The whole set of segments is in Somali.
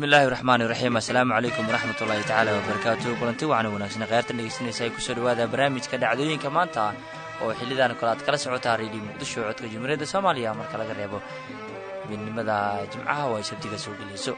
bismillahi raxmaani raxiim assalaamu calaykum waraxmat ullaahi tacaala wabarakaatu kulanti waxaana wanaagsan kheyrtan dhegeysanaysa ay kusoo dhawaada barnaamijka dhacdooyinka maanta oo xilidan kale aad kala socotaa reediyo muqdisho codka jumhuuriyadda soomaaliya marka laga reebo midnimada jimcaha oo ay sabtiga soo gelayso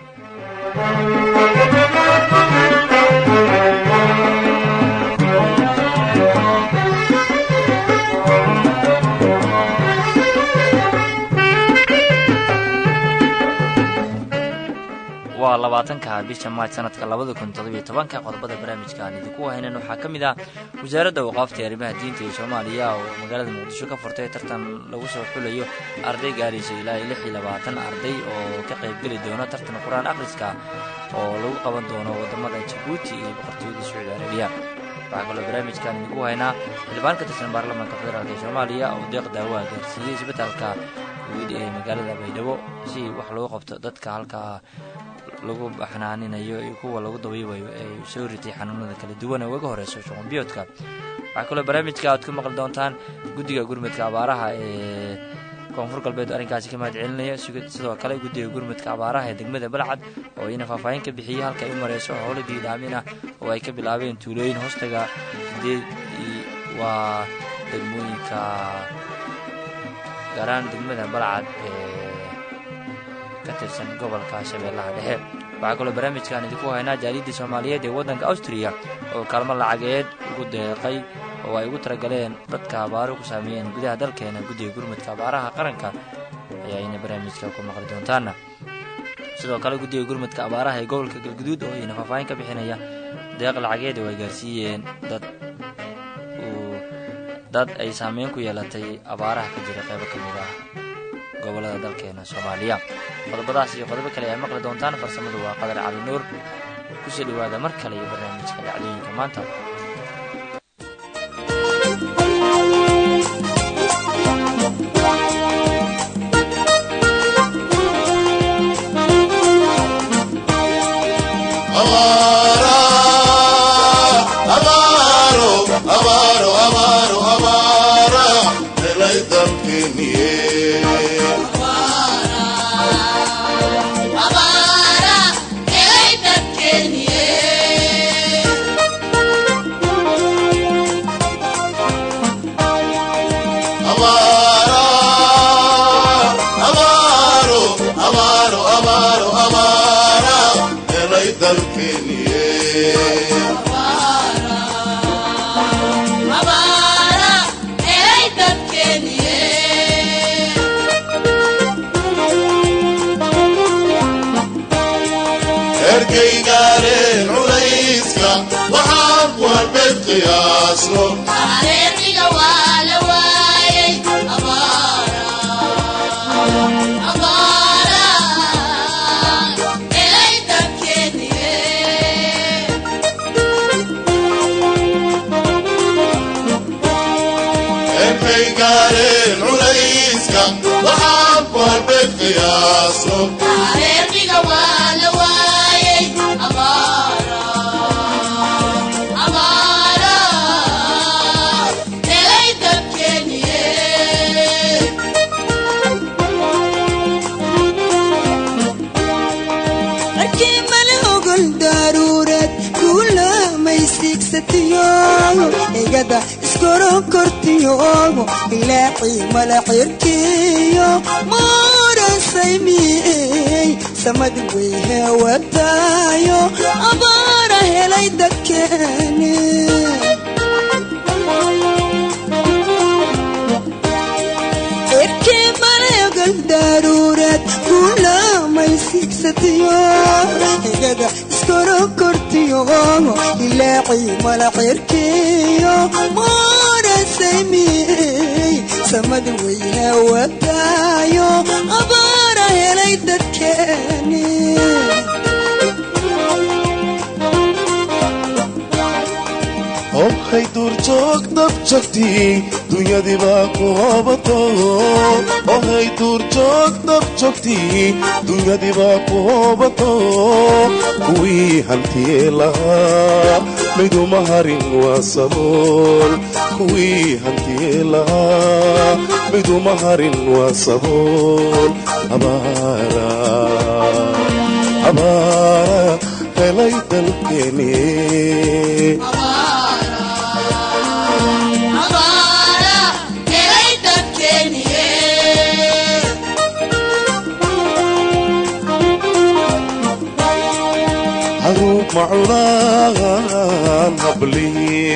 waa labaatanka bisha maaj sanadka labada kun todobiyo tobanka qodobada barnaamijka aan idinku haynan waxaa ka mid ah wasaaradda waqaafta arrimaha diinta ee soomaaliya oo magaalada muqdisho ka furtay tartan lagu soo xulayo arday gaaraysa ilaa iyo lix iyo labaatan arday oo ka qaybgeli doona tartan qur-aan akhriska oo lagu qaban doono wadamada jabuuti iyo boqortooyada sacuudi arabiya waxaa kaloo barnaamijkaan idinku haynaa xildhibaan ka tirsan baarlamaanka federaalk ee soomaaliya oo deeq daawa gaarsiiyey isbitaalka guud ee magaalada baydhabo si wax loogu qabto dadka halkaa lagu baxnaaninayo iyo kuwa lagu dabiibayo ee soo ritay xanuunada kala duwan ee uga horeyso shuqunbiyoodka waxaa kaloo barnaamijka aad ku maqli doontaan guddiga gurmudka abaaraha ee koonfur galbeed arrinkaasi ka mahad celinaya sidoo kale guddiga gurmudka abaaraha ee degmada balcad oo iyana faahfaahin ka bixiyey halka ay u mareyso howlo biidhaamin ah oo ay ka bilaabeen tuulooyin hoostaga sideed waa degmooyinka gaaraan degmada balcad ee ka tirsan gobolka shabeellaha dhexe waxaa kaloo barnaamijkaan idinku haynaa jaaliyaddii soomaaliyeed ee waddanka awstriya oo kaalmo lacageed ugu deeqay oo ay ugu talagaleen dadka abaaro ku saameeyeen gudaha dalkeena guddiga gurmudka abaaraha qaranka ayaa ayna barnaamijka ku maqli doontaana sidoo kale guddiga gurmudka abaaraha ee gobolka galguduud oo ayna faahfaahin ka bixinaya deeq lacageed oo ay gaarsiiyeen dad dad ay saameyn ku yeelatay abaaraha ka jira qaybo ka mid ah gobolada dalkeena soomaaliya qodobadaas iyo qodobo kale ayaa maqli doontaan farsamadu waa qadar cali nuur kusoo dhowaada mar kale iyo barnaamijka dhacdooyinka maanta malaxirkiyo maarasaymiyey samad weyhe wadaayo abaara helay dadkeeni cirkii maleegal daruureed kulamay sigsatiyo igada iskoro kortiyo ilaaci malaxirkiyo maarasaymiyey samad weyhe wadaayo abaara helay dadkeeni hobkay duurjoog dab jogtii dunyadibaa ku hobato ohay duurjoog dab jogtii dunyadibaa ku hobato kuwii hantiyee lahaa miduma harin waa sabool kuwii hantiyee lahaa miduma harin waa sabool abaara helay dalkeeni haruub macunaan hablii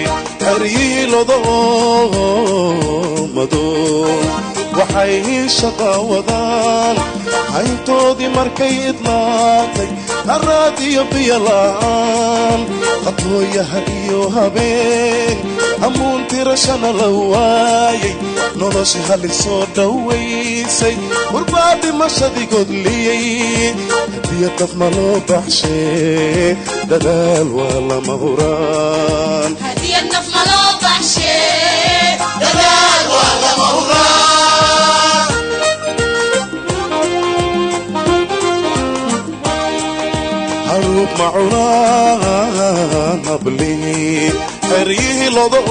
haryiilodoomadow waxay shaqaawadaan hayntoodii markay idlaatay haraad iyo biyola'aan qadooyaha iyo habeen hammuun tirashana la waayay nolosha halisoo dhowaysay hurbaa dhimashadii godliyey hadiya daf ma loo baxshee dadaal waa lama huraan haruub macunaan hablii xeryihii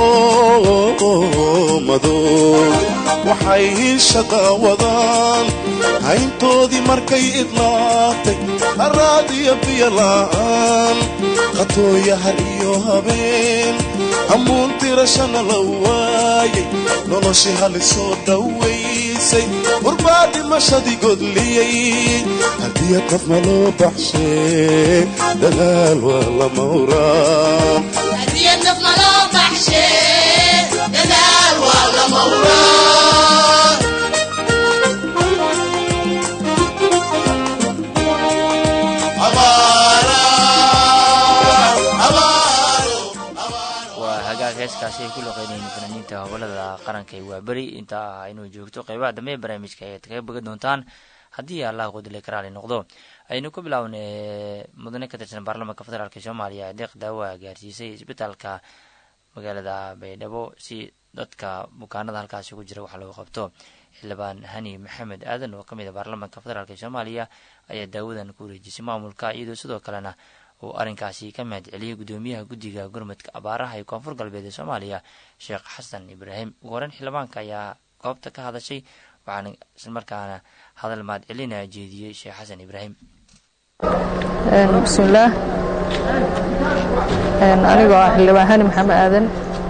lodoomadow waxay shaqaawadaan hayntoodii markay idlaatay haraad iyo biyola'aan qatooyahar iyo habeen hammuun tirashana la waayay noloshii halisoo dhowaysay hurbaa dhimashadii godliyey hadiya qof ma loo baxshee dadaal waa lama huraan waa hagaag heeskaasi ay ku loqeynayeen fanaaniinta gobolada qaranka ee waaberi intaa inuu joogto qeybaha dambe ee barnaamijka ayaad kaga bogan doontaan haddii allah qudile karaali noqdo aynu ku bilaawna mudane ka tirsan baarlamaanka federaalk soomaaliya deeq daawa gaarsiisay isbitaalka magaalada baydhabo si dadka bukaanada halkaasi ku jira wax loogu qabto xildhibaan hani maxamed aadan oo kamid a baarlamaanka federaalk soomaaliya ayaa daawadan ku wareejisay maamulka iyadoo sidoo kalena uu arrinkaasi ka mahad celiyey guddoomiyaha guddiga gurmadka abaaraha ee koonfur galbeed ee soomaaliya sheekh xasan ibraahim ugu horeyn xildhibaanka ayaa goobta ka hadashay waxaana islamarkaana hadal mahad celina jeediyey sheekh xasan ibraahim bismillaah anigoo ah xildhibaan hani maxamed aadan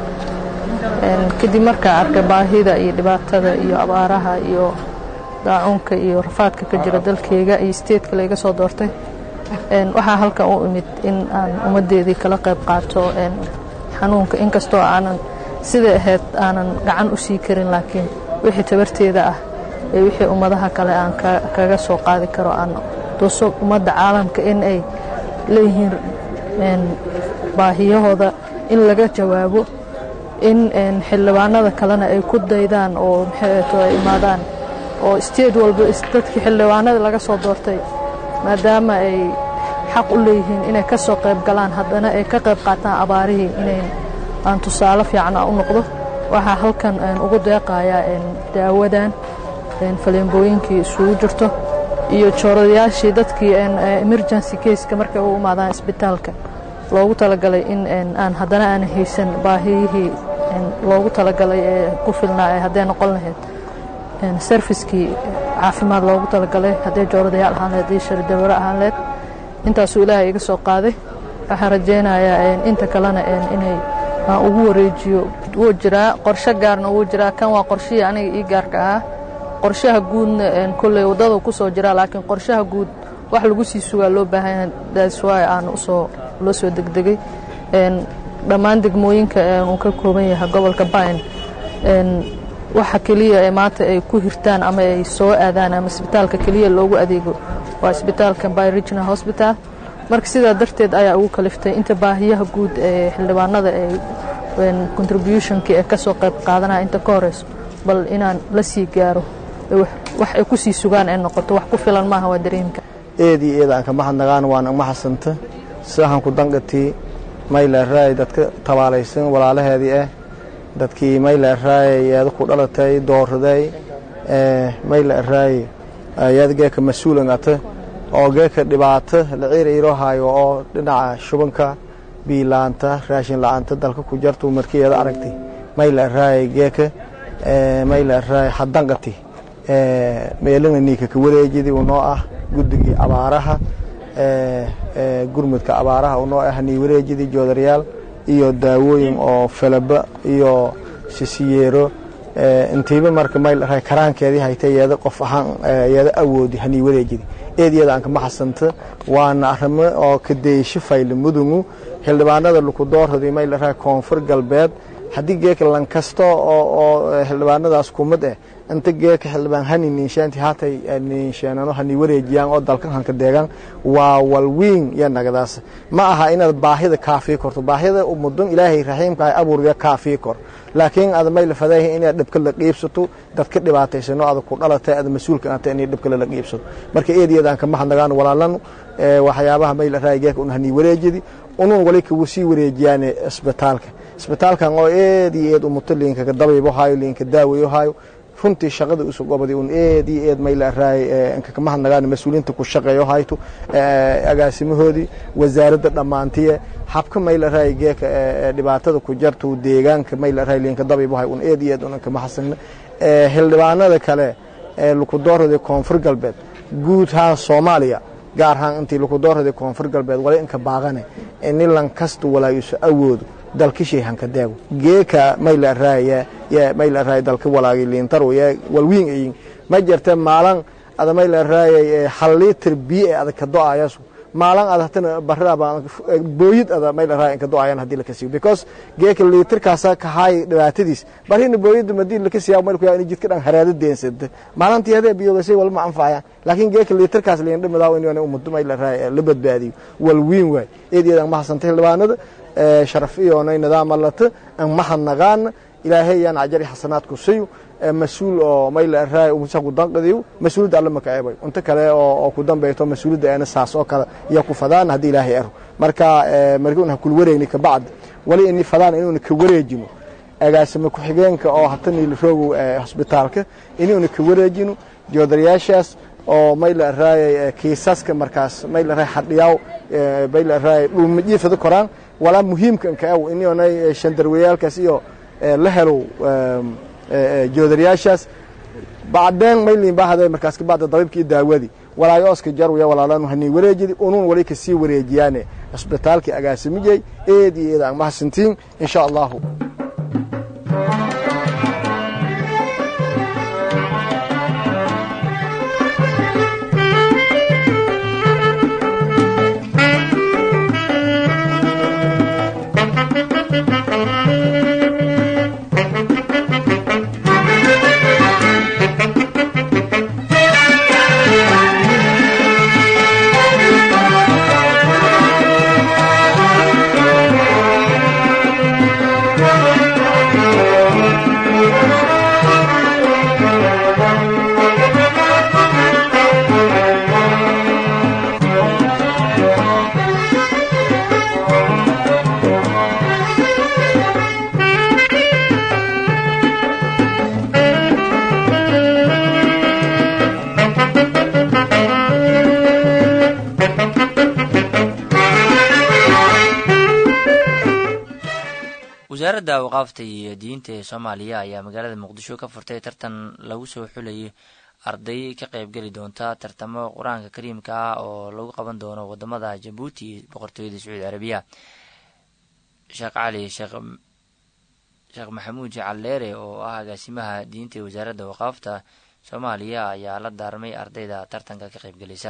kadib markaa arkay baahida iyo dhibaatada iyo abaaraha iyo daacuunka iyo rafaadka ka jira dalkeyga iyo steedka layga soo doortay waxaa halkan u imid in aan ummaddeedii kala qayb qaato xanuunka inkastoo aanan siday ahayd aanan gacan u sii karin laakiin wixii tabarteeda ah ee wixii ummadaha kale aan kaga soo qaadi karo aan tuso ummadda caalamka in ay leeyihiin baahiyahooda in laga jawaabo in xildhibaanada kalena ay ku daydaan oo maxayto ay imaadaan oo state walba dadkii xildhibaanada laga soo doortay maadaama ay xaq u leeyihiin inay ka soo qayb galaan haddana ay ka qayb qaataan abaarihii inay aan tusaale fiican u noqdo waxaa halkan ugu deeqayaa daawadan faleembooyinkii isugu jirto iyo jooradayaashii dadkii emergency caseka markay u imaadaan isbitaalka loogu talagalay in aan haddana aan haysan baahiyihii loogu talagalay ee ku filnaa ee hadday noqon lahayd serviskii caafimaad loogu talagalay hadday jooradayaal ahaan lahayd haddii sharidawaro ahaan lahayd intaasuu ilaahay iga soo qaaday waxaan rajaynayaa inta kalena inay aan ugu wareejiyo wuu jiraa qorshe gaarna wuu jiraa kan waa qorshihii aniga ii gaarka ahaa qorshaha guudna kolley waddada ku soo jiraa laakiin qorshaha guud wax lagu sii sugaa loo baahanya daswy aan usoo loo soo degdegay dhammaan degmooyinka uu ka kooban yahay gobolka bayn waxa keliya ee maanta ay ku hirtaan ama ay soo aadaan ama isbitaalka keliya loogu adeego waa isbitaalka by regional hospital marka sidaa darteed ayaa ugu kaliftay inta baahiyaha guud ee xildhibaanada ee contributionkii ee ka soo qayb qaadanaya inta ka horeyso bal inaan la sii gaaro wax ay ku sii sugaan ee noqoto wax ku filan maaha waa dareemka eedii eeda aan ka mahadnagaan waan uma xasanta sidahan ku danqatii mayleeraay dadka tabaalaysan walaalaheedii ah dadkii mayleeraay eeda ku dhalatay dooraday mayleeraay ayada geeka mas-uulangata oo geeka dhibaato la ciirayro hayo oo dhinaca shubanka biilaanta raashin la-aanta dalka ku jartu markiyeeda aragtay mayleeraay geeka mayleeraay hadanqati meelana niika ka wareejidii unoo ah guddigii abaaraha gurmudka abaaraha unoo ah niiwareejidii joodarayaal iyo daawooyin oo felaba iyo sisiyeero intiiba marka mayl karaankeedii hayta yeeda qof ahaan yeeda awoodi hanii wareejidi eed iyada aan kama xasanta waana arrimo oo kadeysho fayle mudungu xildhibaanada lukudoorhodi mayl rahay koonfur galbeed haddii geeka lankasto oo xildhibaanadaas kumid eh inta geeka xildhibaan hani ninshaanti haatay ninsheenano hani wareejiyaan oo dalkan hanka deegaan waa walwiin iyo nagadaas ma aha inaad baahida kaafii korto baahida umudun ilaahay raxiimka ay abuurya kaafii kor laakiin aad may la fadaayahay inaad dhibka la qiibsato dadka dhibaataysano aad ku dhalatay aad mas-uulka aatay inay dhibka la qiibsato marka eediyada aan kama hadnagaan walaalanu waxyaabaha may la raaya geeka un hani wareejidi unun wali kagu sii wareejiyaan isbitaalka isbitaalkan oo eed iyo eed umuto liinka dabaybo hayo liinka daawayo hayo runtii shaqada usu gobadi un eed iyo eed may la raay kama hadnagaan mas-uuliyiinta ku shaqeeyo hayto agaasimahoodii wasaaradda dhammaantiye habka may la raay geeka dhibaatada ku jarto deegaanka may la raay liinka dabaybo hayo un eed iyo eed un kama xasagna xildhibaanada kale ee lukudoorada koonfur galbeed guud ahaan soomaaliya gaar ahaan intii lukudoorada koonfur galbeed wali inka baaqane ini lankasta walaayuso awoodo dalkishay hanka deego geeka mayla raaya ya mayla raaya dalka walaagi liintaro ya walwiin ayin ma jirta maalan ada mayla raaya hal litir biyo ee adag ka do-ayasu maalan ada hatana baraba booyid ada mayla raaya inka do-ayan hadii laka siiyo because geeka liitirkaasa kahaay dhibaatadiis barina booyida madii laka siiya mayl ku yaa in jidka dhan haraado deensada maalantii hadee biyogasay walma anfacayaan laakiin geeka liitirkaas liindhimidaa in umado mayla raaya la badbaadiyo walwiin waay eedeedan ma hasantay xildhibaanada sharaf iyoonay nidaam allata an mahadnaqaana ilaahay yaan ajari xasanaadku siyo mas-uul oo mayla raay umusa ku danqadiyo mas-uuliyadda alla maka eebay unta kale oo ku dambayto mas-uuliyadda eena saas oo kale iyo ku fadaan haddii ilaahay ero marka markii ha kul wareegni kabacdi wali ini fadaan inuuna ka wareejino agaasimo ku-xigeenka oo hata niiliroogow hosbitaalka inuuna ka wareejino joodarayaashaas oo mayla raayay kiisaska markaas mayla raay xadhiyaaw mayla raay dhulmajiifada koraan walaa muhiimka inka aw inonay shandarwayaalkaas iyo la helow joodarayaashaas bacdeen maylin bahade markaas kabacda dabiibkii daawadii walaayo oska jarwaya walaalanu hanii wareejidi unun wali kasii wareejiyaane cisbitaalkii agaasimijay eed iyo eed aan mahadsantiin insha allahu wasaaradda awqaafta iyo diinta ee soomaaliya ayaa magaalada muqdisho ka furtay tartan lagu soo xulayay arday ka qeybgeli doonta tartamo qur-aanka kariimka ah oo lagu qaban doono wadamada jabuuti iyo boqortooyada sacuudi carabiya sheekh cali sheekh maxamuud jacalleere oo ah agaasimaha diinta ee wasaaradda awqaafta soomaaliya ayaa la daarmay ardayda tartanka ka qeybgelaysa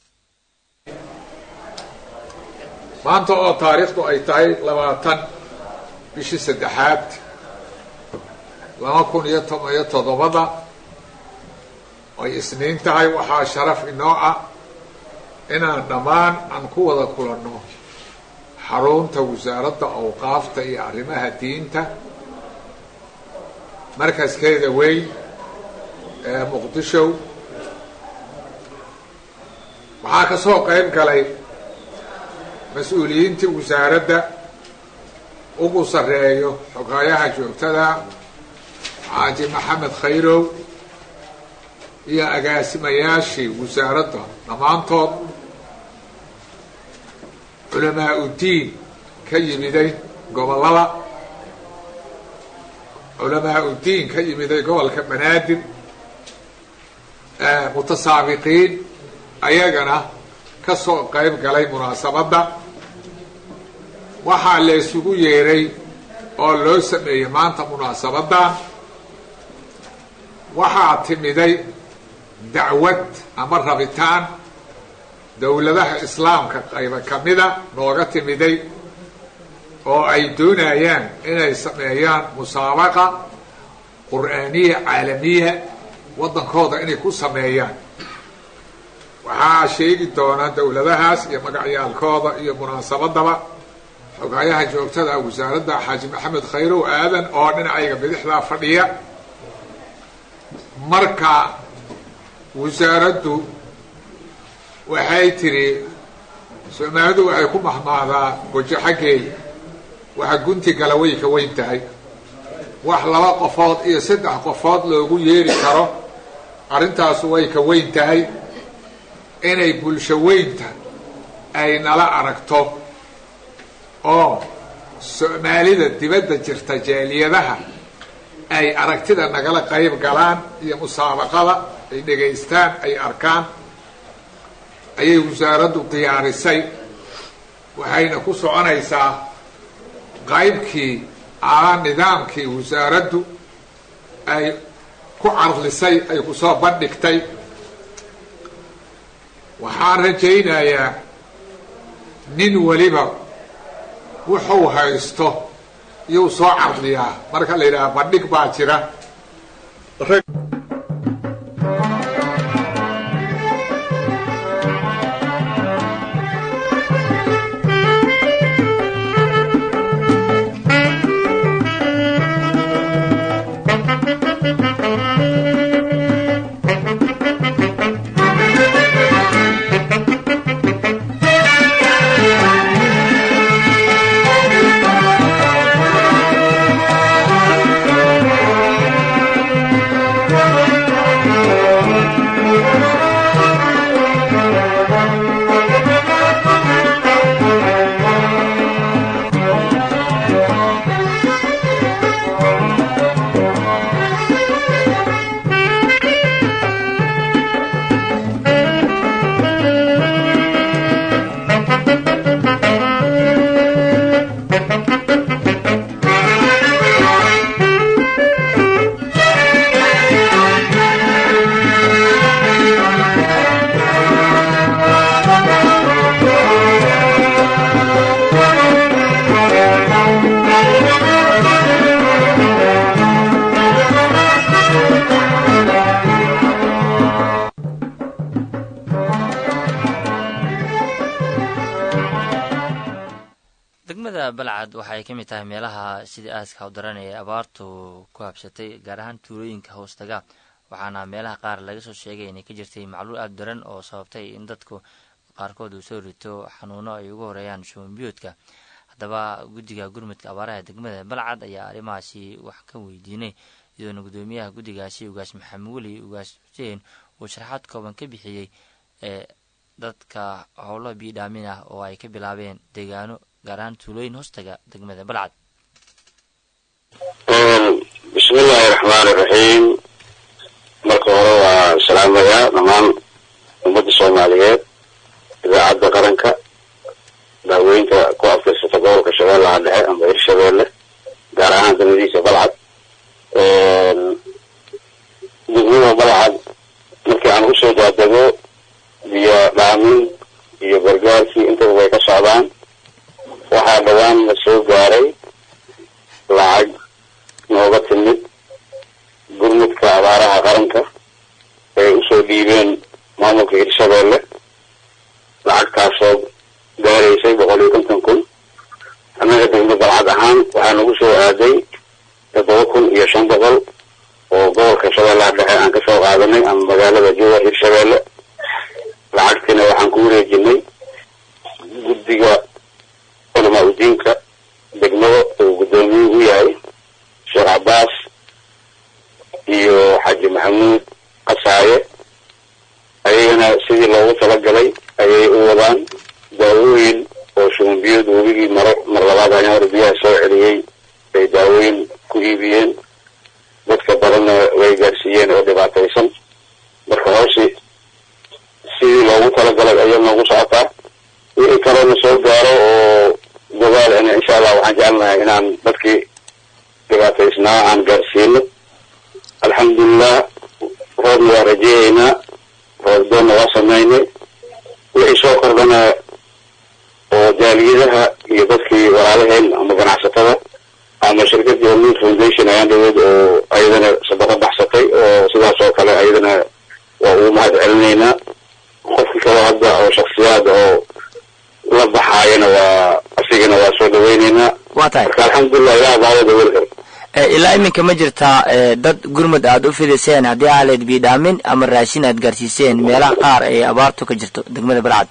maanta oo taariikhdu ay tahay labaatan bishii saddexaad laba kun iyo toban iyo toddobada ay isniin tahay waxaa sharaf inoo ah inaan dhammaan aan ku wada kulanno xarunta wasaaradda awqaafta iyo arrimaha diinta markaskeeda weyn ee muqdisho waxaa ka soo qayb galay mas-uuliyiintii wasaaradda ugu sarreeyo xogaayaha joogtada xaaji maxamed khayrow iyo agaasimayaashii wasaaradda dhammaantood culamaa uddiin ka yimiday gobollada culamaa uddiin ka yimiday gobolka banaadir mutasaabiqiin ayagana ka soo qayb galay munaasabadda waxaa la isugu yeeray oo loo sameeyey maanta munaasabadda waxaa timiday dacwad ama rabitaan dowladaha islaamka qayba ka mida nooga timiday oo ay doonayaan inay sameeyaan musaabaqa qur'aaniya caalamiya waddankooda inay ku sameeyaan waxaa sheegi doona dowladahaas iyo magacyaalkooda iyo munaasabadaba xogaayaha joogtada wasaaradda xaaji maxamed khayrow aadan oo dhinacayga bidixdaa fadhiya marka wasaaraddu waxay tidhi soomaalidu waxay ku mahmaadaa gojo xaggeeya waxa gunti gala way ka weyn tahay wax laba qofood iyo saddex qofood loogu yeeri karo arrintaasu way ka weyn tahay inay bulsho weynta ay nala aragto oo soomaalida dibadda jirta jaaliyadaha ay aragtida nagala qayb galaan iyo musaabaqada ay dhegaystaan ay arkaan ayay wasaaraddu diyaarisay waxayna ku soconaysaa qaybkii ama nidaamkii wasaaraddu ay ku carlisay ay ku soo bandhigtay waxaan rajaynayaa nin weliba wuxuu haysto iyuu soo carliyaa marka la yidhaha bandhig baa jira degmada balcad waxay ka mid tahay meelaha sidii aaska u daran ee abaartu ku habsatay gaar ahaan tuulooyinka hoostaga waxaana meelaha qaar laga soo sheegay inay ka jirtay macluul aada daran oo sababtay in dadku qaarkood uu soo rito xanuuno ay ugu horeeyaan shubanbiyoodka haddaba guddiga gurmudka abaaraha degmada balcad ayaa arrimahaasi wax ka weydiinay iyadoona guddoomiyaha guddigaasi ugaas maxamed weli ugaas xuseen uu sharaxaad kooban ka bixiyey ee dadka howlo biidhaamin ah oo ay ka bilaabeen deegaano gaar ahaan tuulooyin hoostaga degmada balcad bismi illaahi raxmaani raxiim marka hore waa salaamayaa dhammaan ummadda soomaaliyeed idaacadda qaranka daaweynta ku afkaysata gobolka shabeellaha dhexe amba hirshabeelle gaar ahaan degmadiisa balcad degmada balcad markii aan usoo daadego biyo dhaamin iyo gargaarkii intaba way ka socdaan waxaa dhawaan la soo gaaray lacag nooga timid gurmudka abaaraha qaranka ay usoo dhiibeen maamulka hirshabeelle lacagtaasoo gaaraysay boqol iyo konton kun annaga degmo balcad ahaan waxaa nagu soo aaday toddoba kun iyo shan boqol oo gobolka shabeellaha dhexe aan kasoo qaadanay ama magaalada jowar hirshabeelle lacagtiina waxaan ku wareejinay guddiga culamaa udiinka degmada uu guddoomiye u yahay sheekh cabbaas iyo xaaji maxamuud qasaaye ayagana sidii loogu talagalay ayay u wadaan daawooyin oo shubanbiyood webigii maro mar labaad ayaan hore biyaha soo celiyey bay daawooyin ku iibiyeen dadka badanna way gaarsiiyeen oo dhibaataysan marka hooshi sidii loogu talagalay kale ayaa noogu socotaa wixii kalena soo gaaro oo gobaal ana insha allah waxaan jecelnahay inaan dadkii dhibaataysnaa aan gaarsiino alxamdulilah roobna waa rajeeyeynaa roobdoonna waa samaynay wixii soo kordhana oo jaaliyadaha iyo dadkii walaalaheen ama ganacsatada ama shirkadii hormuud foundation ayaan dhaweyd oo ayadana sadaqo baxsatay oo sidaas oo kale ayadana waa ugu mahad celinaynaa qofkii kaloo hadda oo shaksiyaad oo la baxaayana waa asigana waa soo dhaweyneynaa waa tahay marka alxamdulilah ilaah baawada weli kale Eh, ilaa iminka ma jirtaa eh, dad gurmud aad u fidiseen haddii aaleed biidhaamin ama raashin aad gaarsiiseen meelaha qaar ee abaartu ka jirto degmada balcad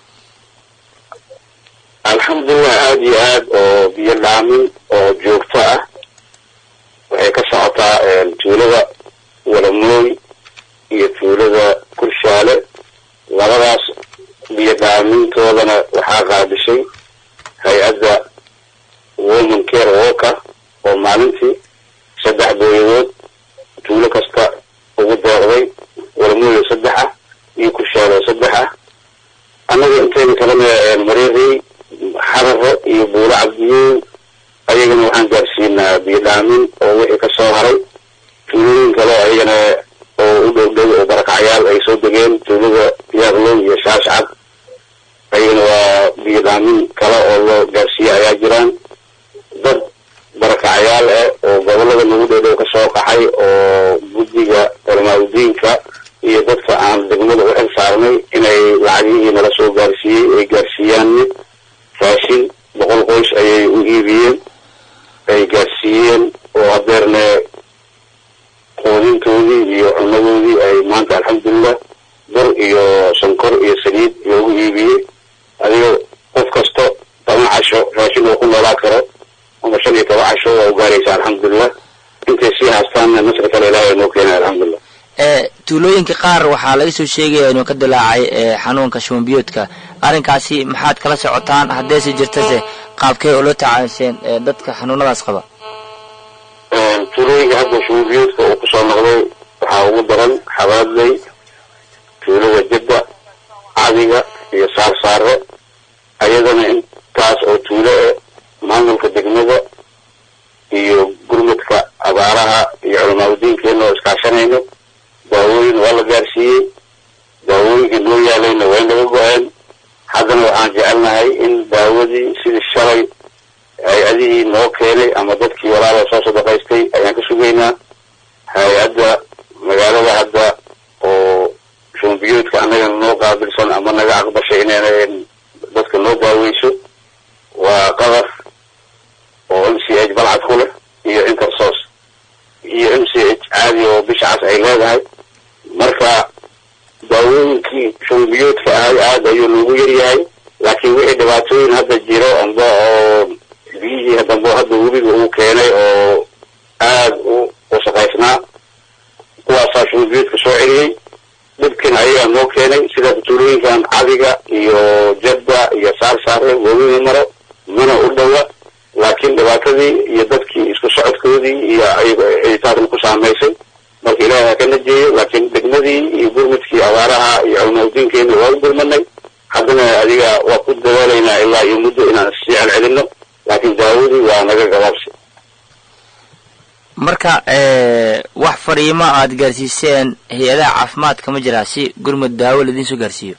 alxamdulilah aada iyo aad oo biyo dhaamin oo joogto ah waxay ka socotaa tuulada walamooy iyo tuulada kurshaale labadaas biyo dhaamintoodana waxaa qaadishay hay-adda woman care walker oo maalintii saddex booyadood tuulo kasta ugu deeqday walamooy oo saddex ah iyo kurshaale oo saddex ah annaga intayna kalena mareerey xararo iyo buulo cabdiyow ayagana waxaan gaarsiinaa biyo dhaamin oo wixii ka soo haray tuulooyin kale ayagana oo u dhow dhow oo barakacyaal ay soo degeen tuulada yaaqlow iyo shaashcad ayagana waa biyo dhaamin kale oo loo gaarsiiye ayaa jiraan dad barakacyaal ah oo gobolada nagu dhow dhow ka soo qaxay oo guddiga culamaadudiinka iyo dadka aan degmada u xil saarnay inay lacagihii nala soo gaarsiiyey ay gaarsiiyaan raashin boqol qoys ayay u iibiyeen ay gaarsiiyeen oo hadeerne quudintoodii iyo cunadoodii ay maanta alxamdulilah bur iyo sonkor iyo saliid loogu iibiyey adiga qof kasto toban casho raashin oo ku noolaa karo ama shan iyo toban casho waa u gaaraysa alxamdulilah intay sii haastaanna nasri kale ilaahay noo keenay alxamdulilah Eh, tuulooyinka qaar waxaa laga soo sheegaya inuu ka dilaacay eh, xanuunka shubanbiyoodka arrinkaasi maxaad kala socotaan haddeese jirtase qaabkee oo loo tacaasheen eh, dadka xanuunadaas qaba tuulooyinka hadda shuubiyoodka uu kusoo noqday waxaa ugu daran xabaadley tuulada jadda cadiga iyo saarsaare ayadana intaas oo tuulo eh maamulka degmada iyo gurmadka abaaraha iyo culamaadudiinkeena oo iskaashanayno daawooyin waa la gaarsiiyey daawooyinkii noo yaalayna way naga go-een haddana waxaan jecelnahay in daawadii sidii shalay hay-adihii noo keenay ama dadkii walaala soo sadaqaystay ayaan ka sugaynaa hay-adda magaalada hadda oo shumbiyoodka annagana noo qaabilsan ama naga aqbashay inay dadka noo daaweyso waa qadar oo m c h balcad ku leh iyo intersos iyo m c h caadi oo bishacaas ay leedahay marka daawooyinkii shumbiyoodka ahay aada ayuu noogu yaryahay laakiin wixii dhibaatooyin hadda jiro amba oo biyihii dambe hadda webiga uu keenay oo aada u wasaqaysnaa kuwaasaa shumbiyoodka soo celiyey dhibkin ayagaa noo keenay sida tuulooyinkan cadiga iyo jadda iyo saarsaare webina maro mana u dhowa laakiin dhibaatadii iyo dadkii isku socodkoodii iyo taasna ku saamaysay marka ilaahay ha ka najeeyo laakiin degmadii iyo gurmadkii abaaraha iyo culimaadudiinkeena waa u gurmanay haddana adiga waa ku dadaalaynaa ilaa iyo muddo inaan sii celcelino laakiin daawadii waa naga gabaabsi marka eh, wax fariimo aad gaarsiiseen hay-adaha caafimaadka ma jiraa si gurmud daawo laidiin soo gaarsiiyo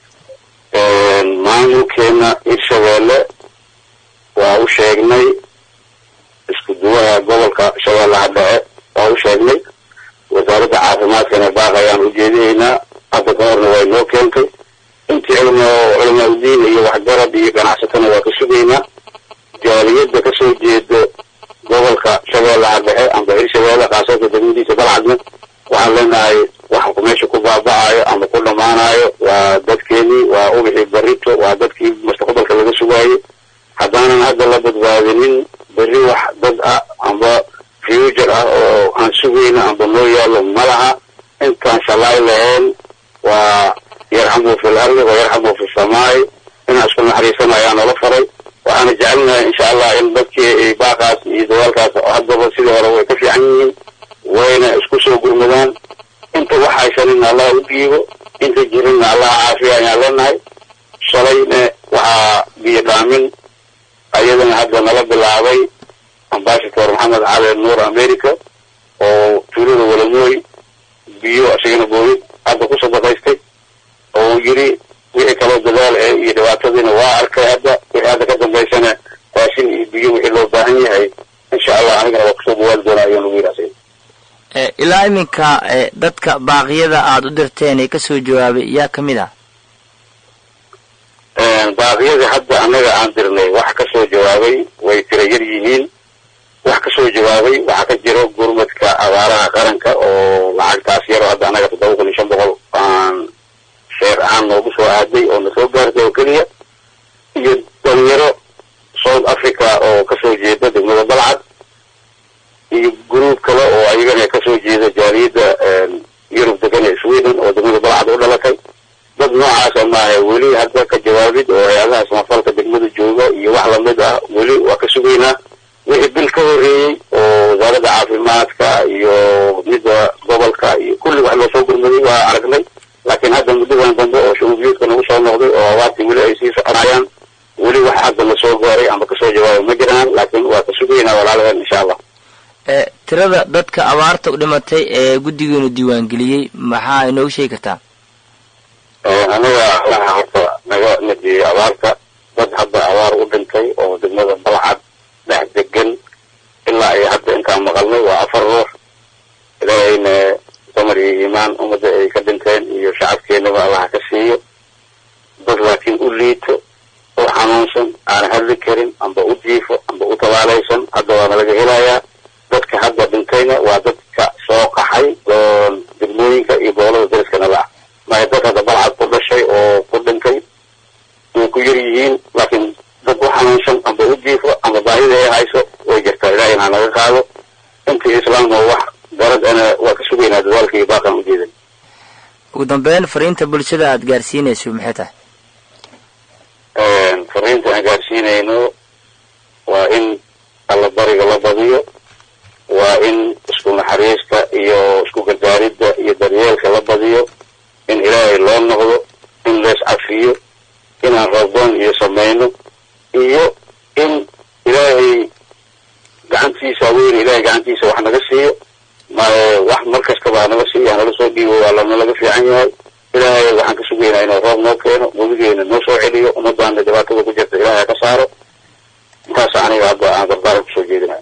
maamulkeena hirshabeelle waa u sheegnay isku duwaha gobolka shabeellaha dhexe waa u sheegnay wasaaradda caafimaadkana baaq ayaan ujeedinaynaa hadda ka horna way noo keentay intii culimo culamaa udiin iyo waxgarad iyo ganacsatana waa ka sugaynaa jaaliyadda kasoo jeedo gobolka shabeellaha dhexe amba hirshabeelle khaasada degmadiisa balcadna waxaan leenahay waxa meesha ku baaba'ayo ama ku dhammaanayo waa dadkeenii waa ubixii barito waa dadkii mustaqbalka laga sugaayo haddaanan hadda la badbaadinin berri wax dad ah amba future ah oo aan sugayna amba noo yaalo ma laha intaan shalaay lahayn waa yarxamu fi lardi wa yarxamu fi samaai inaan isku naxariisana ayaa noola faray waxaana jecelnahay insha allah in dadkii baaqaas iyo dawaalkaas haddaba sidii hore way ka fiican yihiin wayna isku soo gurmadaan inta wax haysanin allah u dhiibo inta jirinna allaha caafiya ayaan leenahay shalayna waxaa biyo dhaamin ayadana hadda nala bilaabay ambassador maxamed cali nuur america oo tuulada walamooy biyo isagana booyid hadda ku sadaqaystay oo yiri wixii kaloo dadaal eh iyo dhibaatadiina waa arkay hadda wixii hadda ka dambaysana raashin iyo biyo wixii loo baahan yahay insha allah anigana waa kusoo dawaali doonaa ayaan lagu yidhaasay ilaa iminka dadka baaqyada aada u dirteen ee kasoo jawaabay yaa ka mid ah baaqyadii hadda annaga aan dirnay wax kasoo jawaabay way tira yar yihiin wax kasoo jawaabay waxaa ka jiro gurmadka abaaraha qaranka oo lacagtaas yaroo hadda annaga toddoba kun iyo shan boqol aan sheer ahaan noogu soo aaday oo na soo gaartay oo keliya iyo dhalinyaro south africa oo kasoo jeeda degmada balcad iyo gruub kale oo ayagana kasoo jeeda jaaliyadda yurub degan ee sweden oo degmada balcad u dhalatay dad noocaasa maaha weli hadda ka jawaabid oo hay-adaha samafalka degmada jooga iyo wax lamid ah weli waa ka sugaynaa wixii bil ka horreeyey oo wasaaradda caafimaadka iyo midda gobolka iyo kulli wax loosoo gurmaday waa aragnay laakiin hadda muddadan dambe oo shuruubiyuudka nagu soo noqday oo abaartii weli ay sii soconayaan weli wax hadda la soo gaaray ama kasoo jawaabay ma jiraan laakiin waa ka sugaynaa walaalaheen insha allah tirada dadka abaarta u dhimatay ee guddigeenu diiwaangeliyey maxaa inoogu sheegi kartaa anaga allaha horta naga nadiyey abaarta dad hadda abaar u dhintay oo degmada balcad dhex degan ilaa ay hadda intaan maqalnay waa afar ruux ilaahayna damar iyo iimaan ummadda ay ka dhinteen iyo shacabkeenaba allaha ka siiyo dad laakiin u liito oo xanuunsan aan hadli karin amba u jiifo amba u tabaalaysan hadda waana laga helayaa dadka hadda dhintayna waa dadka soo qaxay oo degmooyinka iyo gobolada dariskana la ah maya dad hadda balcad ku dhashay oo ku dhintay way ku yar yihiin laakiin dad u xanuunsan amba u jiifo amba baahida ay hayso way jirtaa ilaahayna ha naga qaado intii islaamka wax garad ana waa ka sugaynaa dadaalka iyo baaqan ujeedan ugu dambeyn fariinta bulshada aada gaarsiinayso maxay tahay fariinta aan gaarsiinayno waa in alla bariga la badiyo waa in isku naxariista iyo isku gargaaridda iyo daryeelka la badiyo in ilaahay loo noqdo in lees cafiyo inaan roobdoon iyo samayno iyo in ilaahay gacantiisa weyn ilaahay gacantiisa wax naga siiyo ma wax mar kastaba hanaga siiyo hanala soo dhiibo waa lana laga fiican yahay ilaahay waxaan ka sugaynaa inuu roob noo keeno webigeena noo soo celiyo ummadaana dhibaatada ku jirta ilaahay ka saaro intaasa aniga hadda aan dardaaran kusoo jeedinaya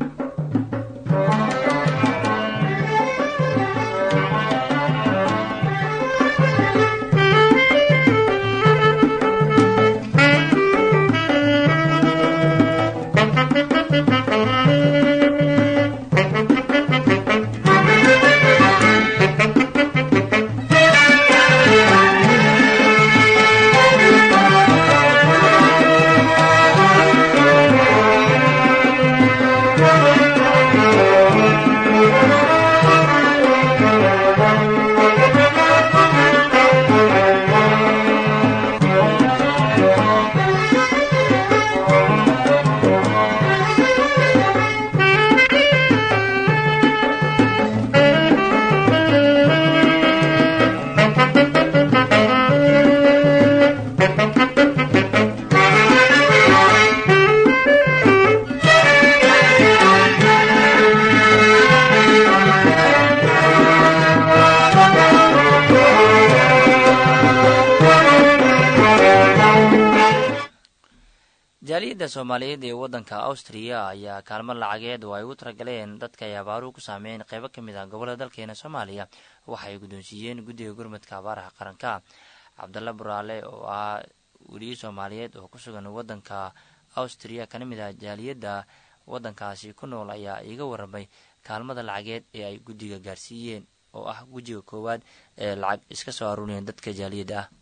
jaaliyadda soomaaliyeed ee waddanka austriya ayaa kaalmo lacageed oo ay ugu talagaleen dadka ay abaaruhu ku saameyn qeybo ka mid ah gobollada dalkeena soomaaliya waxay guddoonsiiyeen guddiga gurmadka abaaraha qaranka cabdalla buraale oo ah weliye soomaaliyeed oo ku sugan waddanka austriya kana mid ah jaaliyadda waddankaasi ku nool ayaa iiga warramay kaalmada lacageed ee ay guddiga gaarsiiyeen oo ah gujiga koowaad ee lacag iska soo aruuriyeen dadka jaaliyadda ah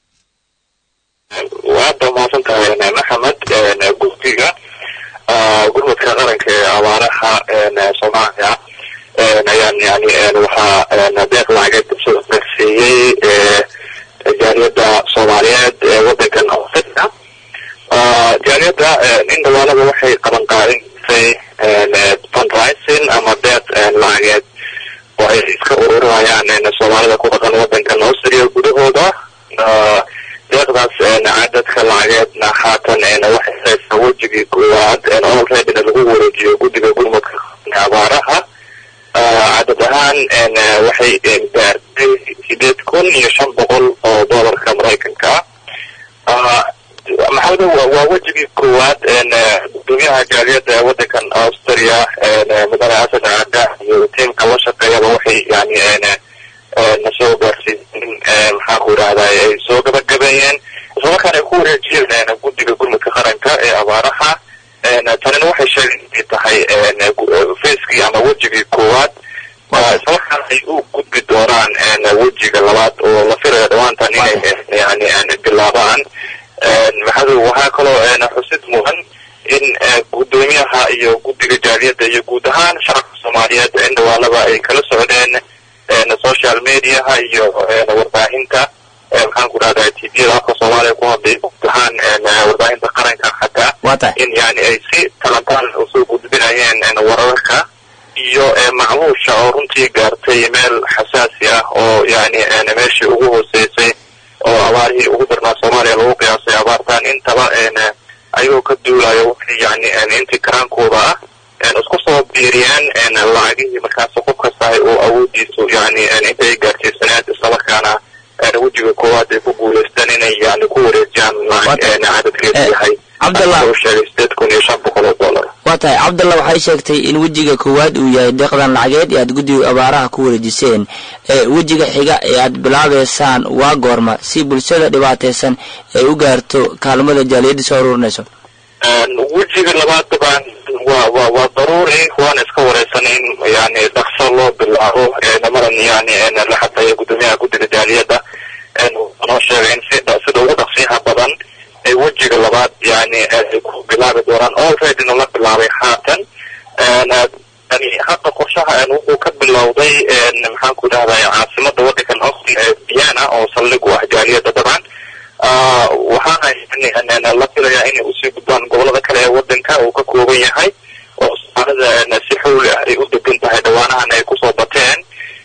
waada mahadsan tahay maxamed guddiga gurmadka qaranka ee abaaraha soomaaliya ayaan yani waxaa deeq lacageed soo gaarsiiyey jaaliyadda soomaaliyeed ee wadankan australia jaaliyadda in dhawaalada waxay qaban qaadinaysay fundraising ama deeq lacageed oo ay iska ururinayaan soomaalida ku dhaqan wadankan austria gudaho deeqdaas cadadka lacageedna haatan waxay haysaa wejigii koowaad olreadyna lagu wareejiyo guddiga gurmudka abaaraha cadad ahaan waxay gaartay sideed kun iyo shan boqol oo doolarka maraykanka ah maxamedo waa wejigii koowaad gudoomiyaha jaaliyadda wadankan australia mudane asad caada iyo tiimka la shaqeeyaba waxay yani nasoo gaarsiisin maxaan ku idhahdaa ay soo gabagabeeyeen islamarkaana ay ku wareejiyeen guddiga gurmudka qaranka ee abaaraha tanina waxay sheegeen inay tahay facekii ama wejigii koowaad islamarkaana ay u gudbi doonaan wejiga labaad oo la filaya dhawaantan inay yani bilaabaan maxaa waxaa kaloo xusid mudan in gudoomiyaha iyo guddiga jaaliyadda iyo guud ahaan shacabka soomaaliyeed in dhawaalaba ay kala socdeen social mediaha iyo warbaahinta maxaan ku dhahdaa tviyada afka soomaaliya ku hadlay guud ahaan warbaahinta qaranka xataa in yani ay si talantaan usoo gudbinayeen wararka iyo macluusha oo runtii gaartay meel xasaasi ah oo yani meeshii ugu hooseysay oo abaarihii ugu darnaa soomaaliya lagu qiyaasay abaartaan intaba ayagoo ka duulayo waxay yani intii karaankooda ah isku soo biiriyeen lacagihii markaas qof kastahay oo awoodiisu yani intay gaarsiisaneed islamarkaana wejiga koowaad ay ku guuleysteen inay yani ku wareejiyaan lacag cadadkeedu yahay cabdallah sheegay sideed kun iyo shan boqol oo dollar waa tahay cabdallah waxay sheegtay in wejiga koowaad uu yahay deeqdan lacageed ee aad guddiga abaaraha ku wareejiseen wejiga xiga ee aad bilaabeysaan waa goorma si bulshada dhibaataysan ay u gaarto kaalmada jaaliyadda soo ururinayso wejiga labaad dabaan waa wa waa daruuri waana iska wareysan in yani dhaqso loo bilaabo namaran yani la xadeeyo gudoomiyaha guddiga jaaliyadda noo sheegay in si sida ugu dhaqsiyaha badan ay wejiga labaad yani ay ku bilaabi doonaan alreadyna la bilaabay haatan yani hadda qorshaha wuxuu ka bilowday maxaan ku dhahday caasimada wadankan austria ee vienna oo saldhig u ah jaaliyadda dabcan waxaana la filayaa inay usii gudbaan gobolada kale ee wadanka uu ka kooban yahay oo soomaalida si xowli ah ay u degan tahay dhawaanahan ay kusoo bateen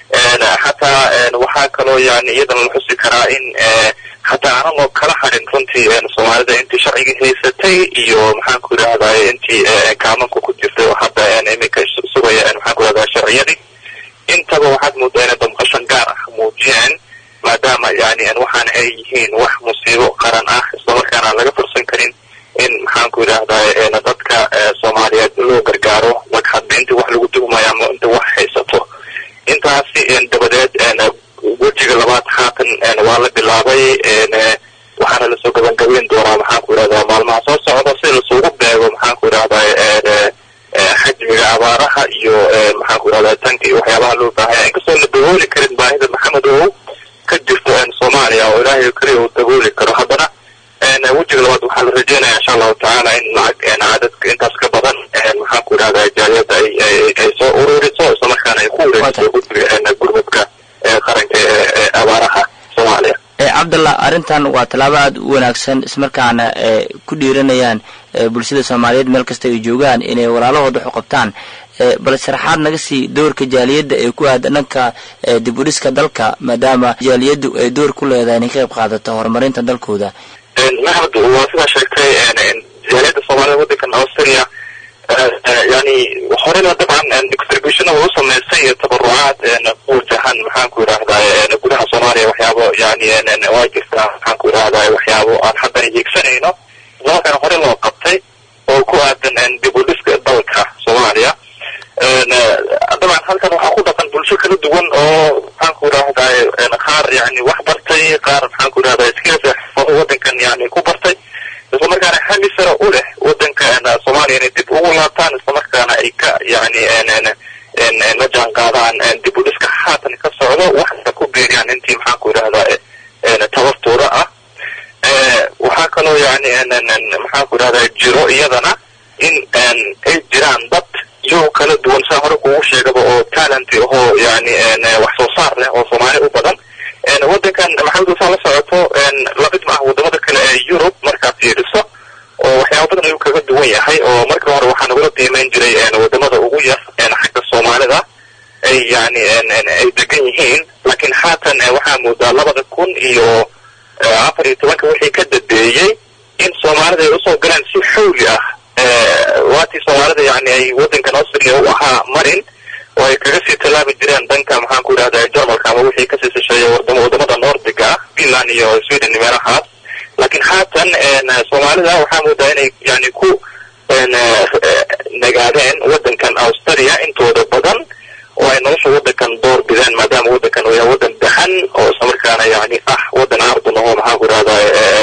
xataa waxaa kaloo yani iyadana la xusi karaa in xataa aanan loo kala harin runtii soomaalida intii sharcigii haysatay iyo maxaan ku idhahday intii kaamanka ku jirtay oo hadda iminka sugaya maxaan ku idhahdaa sharciyadii intaba waxaad moodaa inay damqashan gaar ah muujiyeen maadaama yani waxaana ay yihiin wax musiibo qaran ah islamarkaana aan laga fursan karin in maxaan ku idhahdaa dadka soomaaliyeed loo gargaaro hadda intii wax lagu tuhmayo ama inta wax haysato intaasi dabadeed wejiga labaad haatan waa la bilaabay waxaana lasoo gabagabeyn doonaa maxaan ku idhahdaa maalmaha soo socda si lasugu beego maxaan ku idhahdaa xajmiga abaaraha iyo maxaan ku idhahdaa tanka iyo waxyaabaha loo baahanya inkastoo la dabooli karin baahida maxamed ow ka jirto soomaaliya oo ilaahay keliya uu dabooli karo haddana wejiga labaad waxaa la rajeynaya insha allahu tacaala in lacag cadadka intaas ka badan maxaan ku idhahdaa jaaliyadda ay soo ururiso islamarkaana ay ku wareejiso guddiga gurmudka qaranka ee abaaraha soomaaliya cabdallah arrintan waa tallaabo aada u wanaagsan ismarkaana ku dhiiranayaan bulshada soomaaliyeed meel kasta ay joogaan inay walaalahooda xuqabtaan bal sharaxaad naga sii doorka jaaliyadda ee ku aada dhanka dib u dhiska dalka maadaama jaaliyaddu ay door ku leedahay inay ka qayb qaadato horumarinta dalkooda maxmed waa sidaa sheegtay jaaliyadda soomaalida waddankan australia yani horena dabcan distributionada u samaysay iyo tabarucaad ku wajahan maxaan ku idhahdaa gudaha soomaaliya waxyaabo yani waa jirtaa maxaan ku idhahdaa waxyaabo aan haddana hiigsanayno islamarkaana hore loo qabtay oo ku aadan dib u dhiska dalka soomaaliya dabcan halkan waxaa ku dhaqan bulsho kala duwan oo maxaan ku idhahdaa qaar yani wax bartay qaar maxaan ku idhahdaa skills xirfado wadankan yani ku bartay islamarkaana hami sare u leh wadanka soomaaliya inay dib ugu laabtaan islamarkaana ay ka yani la jaan qaadaan dib u dhiska haatan ka socdo waxna ku beeriyaan intii maxaan ku idhahdaa tabartooda ah waxaa kaloo yani maxaan ku idhahdaa jiro iyadana in ay jiraan dad iyagoo kala duwan saa hore kugu sheegaba oo talent ahoo yani wax soo saar leh oo soomaali u badan wadankan maxamed saa la socoto lamid ma ah wadamada kale ee yurub markaa fiiriso oo waxyaaba badan ayuu kaga duwan yahay oo markii hore waxaa nagula qiimeyn jiray wadamada ugu yar xagga soomaalida ay yani ay degan yihiin laakiin haatan waxaa moodaa labada kun iyo afar iyo tobanka wixii ka dambeeyey in soomaalida ay usoo galeen si xawli ah waatii soomaalida yani ay waddankan austria u ahaa marin oo ay kaga sii tallaabi jireen dhanka maxaan ku idhahda jarmalka ama wixii kasii sisheeya wadamo wadamada nordiga ah finland iyo sweden meelahaas laakiin haatan soomaalida waxaa moodaa inay yani ku nagaadeen waddankan australia intooda badan oo ay nolosha waddankan door bideen maadaama waddankan uu yahay waddan dahan oo islamarkaana yani ah waddan ardun oo maxaan ku idhahda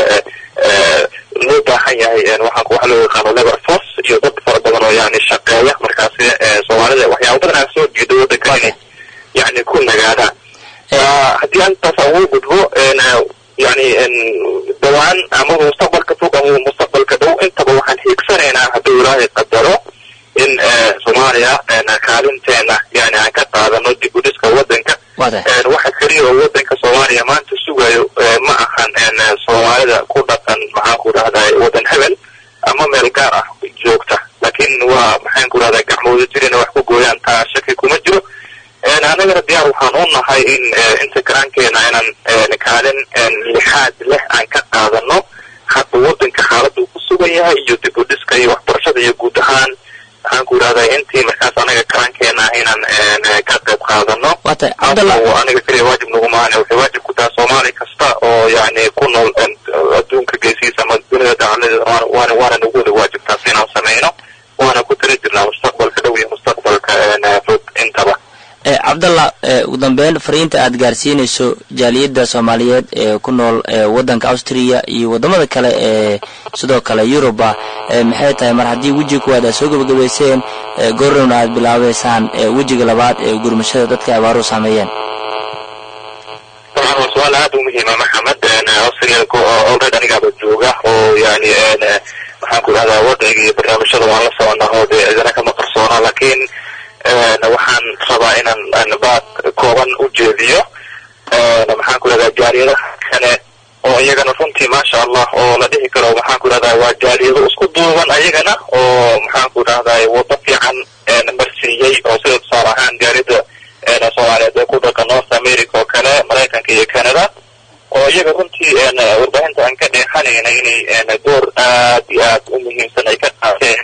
loo baahan yahay waxaan waxa loo yaqaano labor force iyo dad fara badan oo yani shaqeeya markaasi soomaalida waxyaaba badan aan soo jeedo waddankan inay yani ku nagaadaan haddii aan intaas ugu gudbo yani dhawaan amaba mustaqbalka fog ama mustaqbalka dhow intaba waxaan hiigsanaynaa hadduu ilaahay qadaro in soomaaliya kaalinteena yani aan ka qaadano dib u dhiska waddanka waxa keliya oo waddanka soomaaliya maanta sugayo ma ahan soomaalida ku dhaqan maxaan ku dhahday waddan hebel ama meel gaar ah joogta laakiin waa maxaan ku dhahdaa gacmooda jirina wax ku gooyaan taa shaki kuma jiro annagana diyaar waxaan u nahay in inta karaankeena inaan kaalin lixaad leh aan ka qaadano hadda waddanka xaaladda uu ku sugan yahay iyo dib u dhiska iyo waxbarashada iyo guud ahaan waxaan ku idhahdaa intii markaas anaga karaankeena ah inaan ka qayb qaadano aniga keliya waajib nagumahane waxay waajib ku tahay soomaali kasta oo yani ku nool adduunka geesiisa ama dunida dacaladeeda waana waana nagu wada waajibtaas inaan samayno waana ku tali jirnaa mustaqbalka dhow iyo mustaqbalka fog intaba cabdallah ugu dambeyn fariinta aad gaarsiinayso jaaliyadda soomaaliyeed ee ku nool waddanka austria iyo waddamada kale ee sidoo kale yuruba maxay tahay mar haddii wejiga kuwaad aad soo gebagabayseen goornowna aad bilaabeysaan wejiga labaad ee gurmashada dadka abaaruhu saameeyeen طبعا هو سؤال aad u muhiima maxamed austria alreed anigaaba jooga oo yani waxaan ku idhahdaa wadciga iyo barnaamijyada waan la soconaa oo dee idina kama qarsoona laakiin waxaan rabaa inaan baad kooban u jeediyo maxaan ku idhahdaa jaaliyadaha kale oo iyagana runtii maasha allah oo la dhihi karo maxaan ku idhahdaa waa jaaliyado isku duuban ayagana oo maxaan ku idhahdaa waddo fiican marsiiyey oo sida tusaale ahaan jaaliyada soomaaliyeed ee ku dhaqan north america oo kale maraykanka iyo canada oo iyaga runtii warbaahinta aan ka dheexanayna inay door aad iyo aad u muhiimsan ay ka qaateen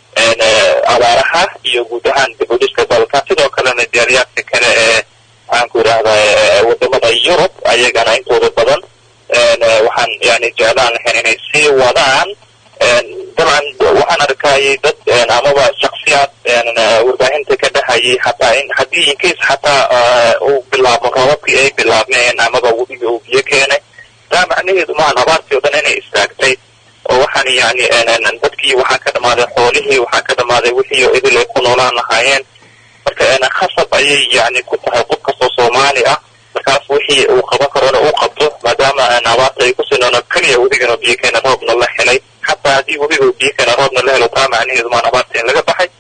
abaaraha iyo guud ahaan dib u dhiska dalka sidoo kalena jaaliyaadka kale ee maxaan ku idhahdaa wadamada yurub ayagana intooda badan waxaan yani jeclaan lahayn inay sii wadaan dabcan waxaan arkayay dad amaba shaksiyaad warbaahinta ka dhahayay hataa in haddii incase xataa uu bilaabo roobabkii ay bilaabmeen amaba webiga uu biyo keenay taa macnaheedu maahan abaartii o dhan inay istaagtay oo waxaan yani dadkii waxaa ka dhamaaday xoolihii waxaa ka dhamaaday wixii oo idil ay ku noolaan lahaayeen marka khasab ayay yani ku tahay qof kastoo soomaali ah markaas wixii uu qaban karona uu qabto maadaama abaarta ay kusii noono keliya webigana biyo keena roobna la helay xataa haddii webiga uu biyo keena roobna la helo taa macnaheedu maan abaarta in laga baxay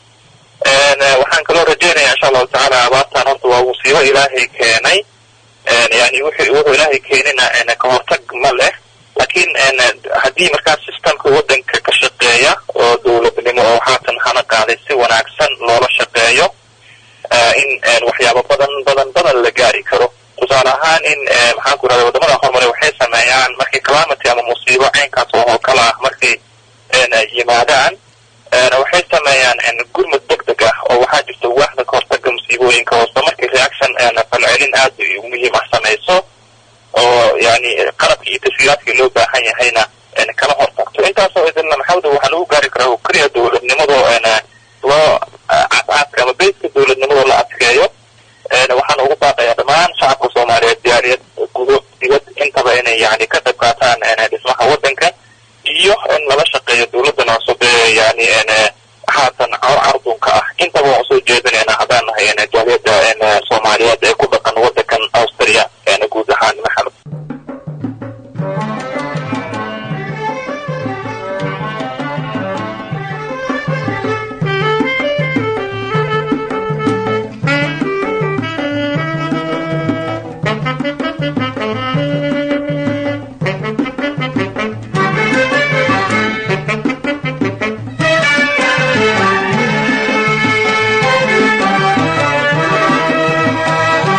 waxaan kaloo rajeynaya insha allahu tacaala abaartan horta waa musiibo ilaahay keenay yani wuxuu wuxuu ilaahay keenina ka hortag ma leh laakiin haddii markaas systemka waddanka ka shaqeeya oo dowladnimo oo haatan hana qaaday si wanaagsan loola shaqeeyo in waxyaabo badan badan badan la gaari karo tusaale ahaan in maxaan ku idhahda wadamada horumare waxay sameeyaan markii calamity ama musiibo caynkaas oo kale ah markay yimaadaan waxay sameeyaan gurmud deg deg ah oo waxaa jirta waaxda kahortaga musiibooyinka hoose markii reaction falcelin aad muhiim ah samayso oo yani qalabkii iyo taswiiraadkii loo baahan yahayna kala hortagto intaasoo idinna maxawda waxaa lagu gaari karaa oo keliya dowladnimadoo loo cadcaadka ama beyska dowladnimadoo la adkeeyo waxaan ugu baaqayaa dhammaan shacabka soomaaliyeed diyaariyad gudo dibad intaba inay yani ka qayb qaataan dhismaha waddanka iyo in lala shaqeeyo dowladdan cusub ee yani haatan cardunka ah intaba waan usoo jeedinayna haddaan nahay jaaliyadda soomaaliyeed ee ku dhaqan waddankan austria guud ahaan maxamed Thank you.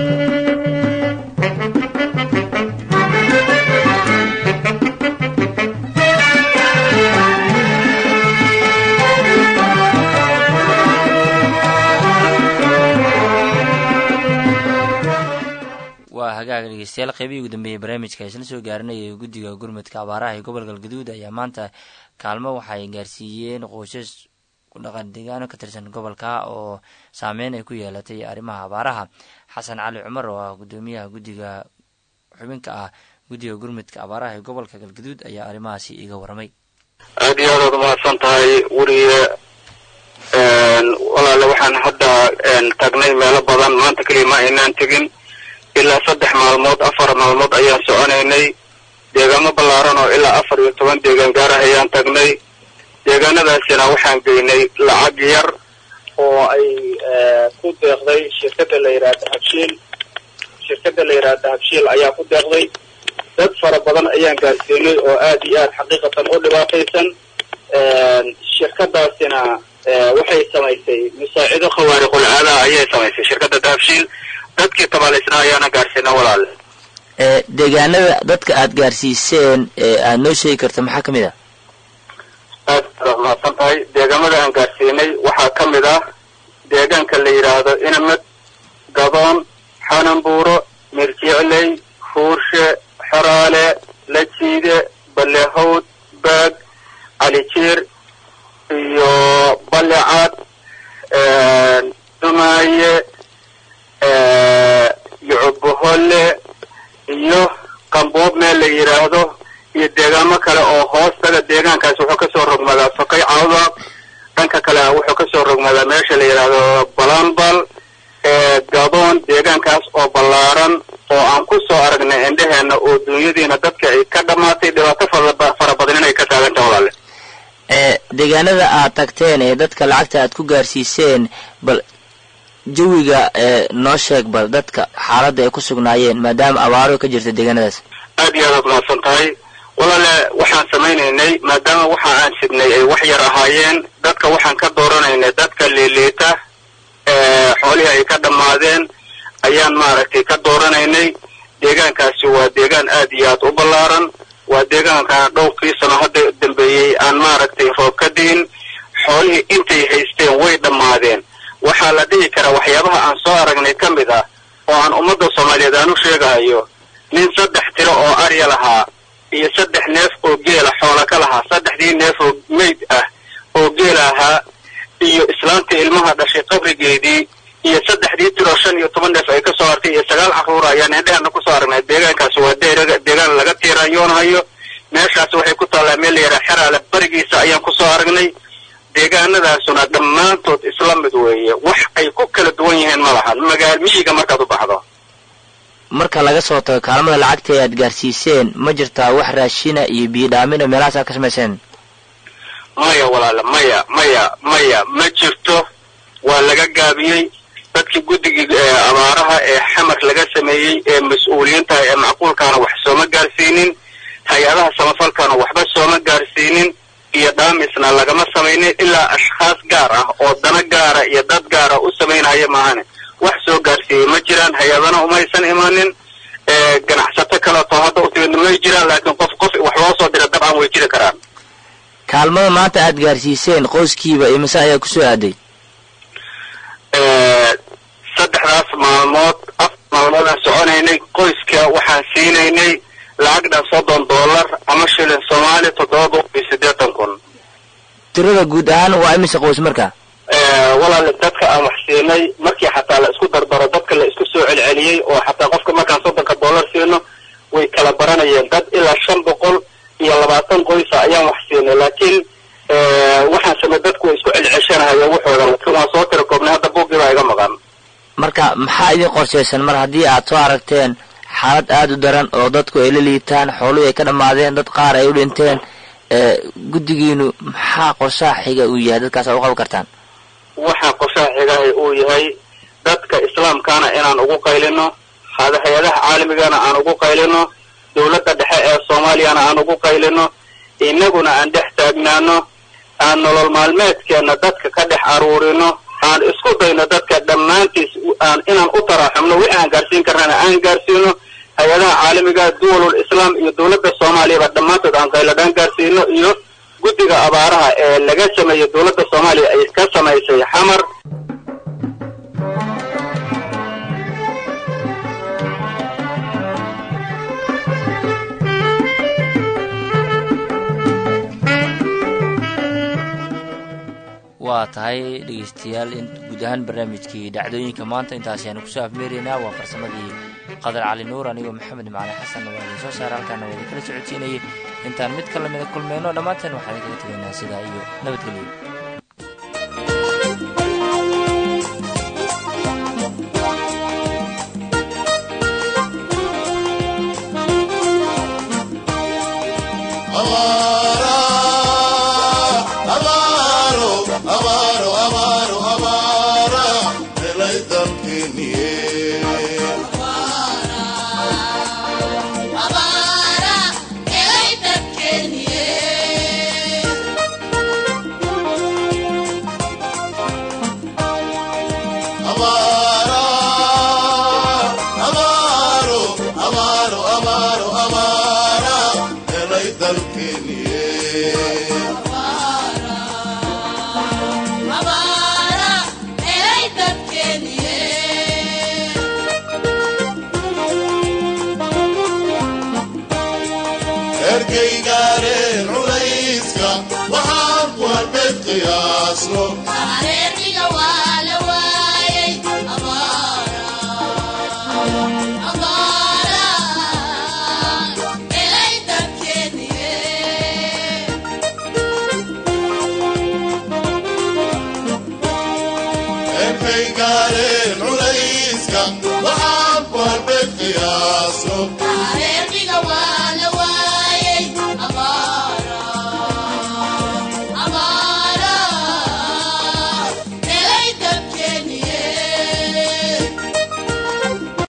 waa hagaaga dhegeystayaal qeybihii ugu dambeeyey barnaamijka isla soo gaarinayay guddiga gurmudka abaaraha ee gobolka galgaduud ayaa maanta kaalmo waxay gaarsiiyeen qoysas ku dhaqan deegaano ka tirsan gobolka oo saameyn ay ku yeelatay arrimaha abaaraha xasan cali cumar oo ah guddoomiyaha guddiga xubinka ah guddiga gurmudka abaaraha ee gobolka galgaduud ayaa arrimahaasi iiga warramay aada iyo aadaad umahadsan tahay weriye walaale waxaan hadda tagnay meelo badan maanta keliya ma aynaan tegin ilaa saddex maalmood afar maalmood ayaan soconaynay deegaamo ballaaran oo ilaa afar iyo toban deegaan gaarah ayaan tagnay deegaanadaasina waxaan geynay lacag yar oo ay ku deeqday shirkadda la yidhaahda habshiil shirkadda la yidhaahda habshiil ayaa ku deeqday dad fara badan ayaan gaarsiinay oo aad iyo aad xaqiiqatan u dhibaataysan shirkadaasina waxay samaysay musaacido khawaariqul caada ayay samaysay shirkadda dahabshiil dadkii tabaalaysnaa ayaana gaarsiina walaale deegaanada dadka aada gaarsiiseen ee aada noo sheegi karto maxaa ka mid ah aad baad mahadsan tahay deegaamada aan gaarsiinay waxaa ka mid ah deegaanka la yidhaahdo inamed gadoon xananbuuro mirjicley fuurshe xoraale lajiide balehowd baag calijiir iyo balecad dumaaye yucuboholle iyo qamboob meel la yidhaahdo iyo deegaamo kale oo hoostaga deegaankaas wuxuu kasoo rogmadaa fakay cawdaq dhanka kale wuxuu kasoo rogmadaa meesha la yidhaahdo balambal gadoon deegaankaas oo ballaaran oo aan ku soo aragnay indheheena oo dunyadiina dadka ay ka dhammaatay dhibaato fara badan inay ka taagantaha walaale deegaanada aad tagteen ee dadka lacagta aad ku gaarsiiseen bal jawiga noo sheeg bal dadka xaaladda ay ku sugnaayeen maadaama abaaro ka jirta deegaanadaas aad iyo aadaad mahadsan tahay walaale waxaan samaynaynay maadaama waxa aan sidnay ay wax yar ahaayeen dadka waxaan ka dooranaynay dadka liiliita xoolihii ay ka dhammaadeen ayaan maaragtay ka dooranaynay deegaankaasi waa deegaan aad iyo aad u ballaaran waa deegaankaan dhowrkii sano hadda dambeeyey aan maaragtay roob ka diin xoolihii intay haysteen way dhammaadeen waxaa la dhihi karaa waxyaabaha aan soo aragnay ka mid ah oo aan ummadda soomaaliyeed aan u sheegahayo nin saddex tiro oo arya lahaa iyo saddex neef oo geela xoola ka lahaa saddexdii neef oo meyd ah oo geela ahaa iyo islaantii ilmaha dhashay qabrigeedii iyo saddexdii tiroo shan iyo toban neef ay ka soo hartay iyo sagaal carruura ayaan indhehana kusoo aragnay deegaankaasi waa deegaan laga tiirayoonahayo meeshaas waxay ku taallaa meel la yidhaha xeraale barigiisa ayaan kusoo aragnay deegaanadaasuna dhammaantood isla mid weeye wax ay ku kala duwan yihiin ma lahan magaal miyiga markaad u baxdo marka laga soo tago kaalmada lacagta ee aad gaarsiiseen ma jirtaa wax raashina iyo biyodhaamina meelahaas aad ka samayseen maya walaale maya maya maya ma jirto waa laga gaabiyey dadkii guddigii abaaraha ee xamar laga sameeyey ee mas-uuliyiintaha ee macquulkaana wax sooma gaarsiinin hay-adaha samafalkaana waxba sooma gaarsiinin iyo dhaamisna lagama samaynin ilaa ashkhaas gaar ah oo dana gaara iyo dad gaara u samaynaya maahane wax soo gaarsiiyey ma jiraan hay-adana umaysan imaanin ganacsato kaleeto hadda u timidna may jiraan laakiin qof qof wax loo soo dira dabcan way jiri karaan kaalmada maanta aad gaarsiiseen qoyskiiba imise ayaa kusoo aaday saddexdaas maalmood afar maalmood aan soconaynay qoyska waxaan siinaynay lacag dhan soddon dollar ama shilin soomaali toddoba boqol iyo siddeetan kun tirada guud ahaan waa imise qoys marka walaale dadka aan wax siinay markii xataa la isku dardaro dadka la isku soo celceliyey oo xataa qofka markaan soddonka dollar siino way kala baranayeen dad ilaa shan boqol iyo labaatan qoysa ayaan wax siinay laakiin waxaan samey dadku way isku celceshanahayeen waxooda laakiin waan soo tira koobnay hadda buuggii baa iga maqan marka maxaa idin qorshaysan mar haddii aad soo aragteen xaalad aada u daran oo dadku ay la liitaan xooluhu ay ka dhammaadeen dad qaar ay u dhinteen guddigiinu maxaa qorshaha xiga uu yahay dadkaas aad u qaban kartaan waxaa qorshaha xigahay uu yahay dadka islaamkaana inaan ugu qaylino hay-adaha caalamigana aan ugu qaylino dowladda dhexe ee soomaaliyana aan ugu qaylino inaguna aan dhex taagnaano aan nolol maalmeedkeenna dadka ka dhex aruurino aan isku dayno dadka dhammaantiis aan inaan u taraxumno wixii aan gaarsiin karnana aan gaarsiino hay-adaha caalamiga duwalul islaam iyo dowladda soomaaliyaba dhammaantood aan qayladhaan gaarsiino iyo guddiga abaaraha ee laga sameeyey dowladda soomaaliya ay ka samaysay xamar waa tahay dhegeystayaal in guud ahaan barnaamijkii dhacdooyinka maanta intaasi aanu kusoo afmeeraynaa waa farsamadii qadar cali nuur anigoo maxamed macali xasan waa idin soo saara halkaana waa idinkala socodsiinayay intaan mid ka lamida kulmeyno dhammaanteen waxaan idinkaga tegaynaa sidaa iyo nabadgelyo erkaygaareen culayska waxaan ku halbeed qiyaasno erkaygaareen culayska waxaan ku halbeed qiyaasno